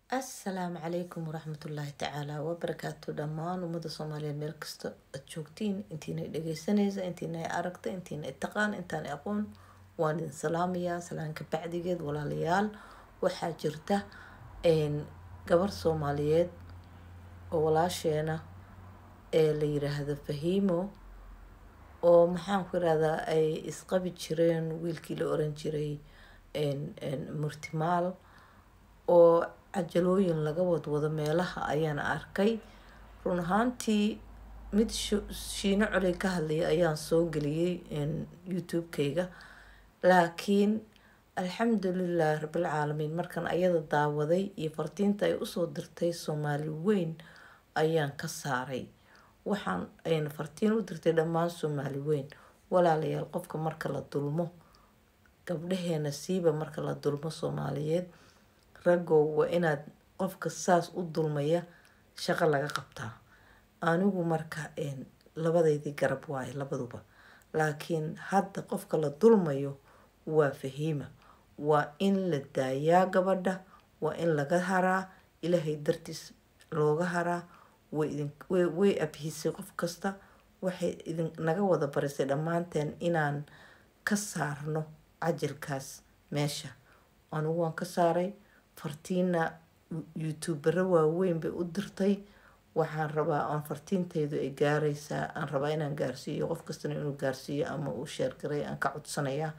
assalaamu calaykum waraxmatullaahi tacaala wabarakaatu dhammaan ummada soomaaliyeed meel kasta aad joogtiin intiina dhegeysanaysa intiina aragta intiina taqaan intaan aqoon waan idin salaamayaa salaanka bacdigeed walaalayaal waxaa jirta gabar soomaaliyeed oo walaasheena ee la yiraahdo fahiimo oo maxaan ku irahdaa ay isqabi jireen wiilkii la oran jiray murtimaal oo cajalooyin laga wadwado meelaha ayaan arkay run ahaantii mid shiino coley ka hadlaya ayaan soo geliyey youtube-kayga laakiin alxamdulilah rabilcaalamiin markan ayada daawaday iyo fartiinta ay usoo dirtay soomaali weyn ayaan ka saaray waxaan ayna fartiin u dirtay dhammaan soomaali weyn walaalayaal qofka marka la dulmo gabdhaheena siiba marka la dulmo soomaaliyeed raggow waa inaad qofka saas u dulmaya shaqo laga qabtaa anigu marka labadeydii garab waaye labaduba laakiin hadda qofka la dulmayo waa fahiima waa in la daayaa gabadha waa in laga haraa ilaahay dartiis looga haraa way abhisay qof kasta waxay idinaga wada barisay dhammaanteen inaan ka saarno cajalkaas meesha anigu waan ka saaray fartiina youtubero waaweyn bay u dirtay waxaan rabaa aan fartiintaydu ay gaaraysaa aan rabaa inaan gaarsiiyo qof kastana inuu gaarsiiyo ama uu sheergaray aan ka codsanayaa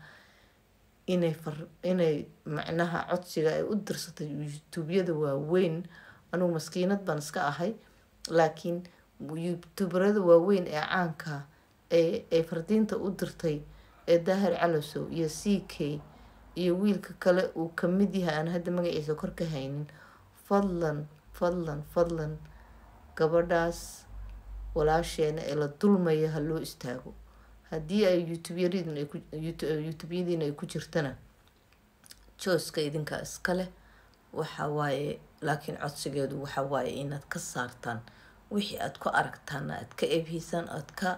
inay inay macnaha codsiga ay u dirsatay youtubyada waaweyn anugu maskiinad baan iska ahay laakiin youtuberada waaweyn ee caanka ee fardiinta u dirtay ee daahir calosow iyo c k iyo wiilka kale uu kamid yahay aan hadda magaciisa kor ka haynin fadlan fadlan fadlan gabadhaas walaasheena ee la dulmaya ha loo istaago haddii ay youtubeyadiina ay ku jirtana jooska idinkaa iskale waxa waaye laakiin codsigeedu waxa waaye inaad ka saartaan wixii aad ku aragtaana aad ka ebhiysaan aad ka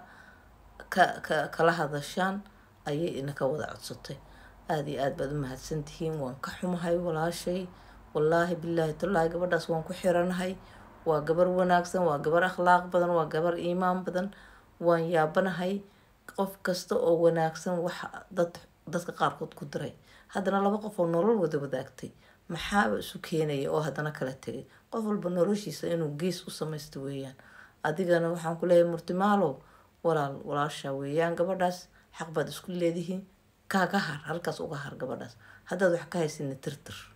ka kala hadashaan ayay idinka wada codsatay aada iyo aad baad u mahadsantihiin waan ka xumahay walaashay wallaahi bilaahi tallaahi gabadhaas waan ku xiranahay waa gabar wanaagsan waa gabar akhlaaq badan waa gabar iimaan badan waan yaabanahay qof kasta oo wanaagsan waxa dad dadka qaarkood ku diray haddana laba qof oo nolol wada wadaagtay maxaaba isu keenaya oo haddana kala tegay qof walba noloshiisa inuu gees u samaysto weeyaan adigana waxaan ku leeyahay murtimaalow walaal walaasha weeyaan gabadhaas xaq baad isku leedihiin kaaga har halkaas uga har gabadhaas haddaad wax ka haysidna tirtir